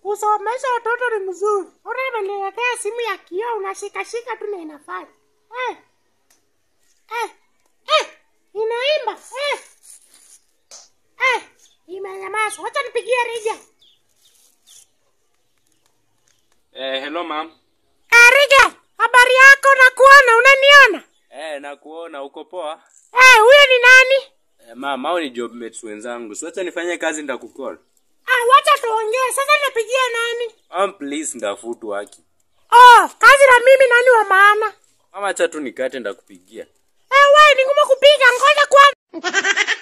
kusomesha watoto ni mzuri. Ona ameniletea simu ya kioo, unashikashika tu na inafanya eh. Eh. Eh. Inaimba eh. Eh. Imenyamaza. Wacha nipigie Rija. Eh, hello ma'am. Eh, Rija, habari yako? Nakuona, unaniona? Eh, nakuona uko poa? Eh, huyo ni nani? Eh, ma'am, hao ni job mates wenzangu. Si wacha nifanye kazi ndakukall. Ah, wacha tuongee. Sasa napigia nani? Ma'am, please ndafutu haki. Oh, kazi na mimi nani wa maana? Mama, acha tu nikate ndakupigia. Eh, wewe ni ngumu kupiga, ngoja kwanza.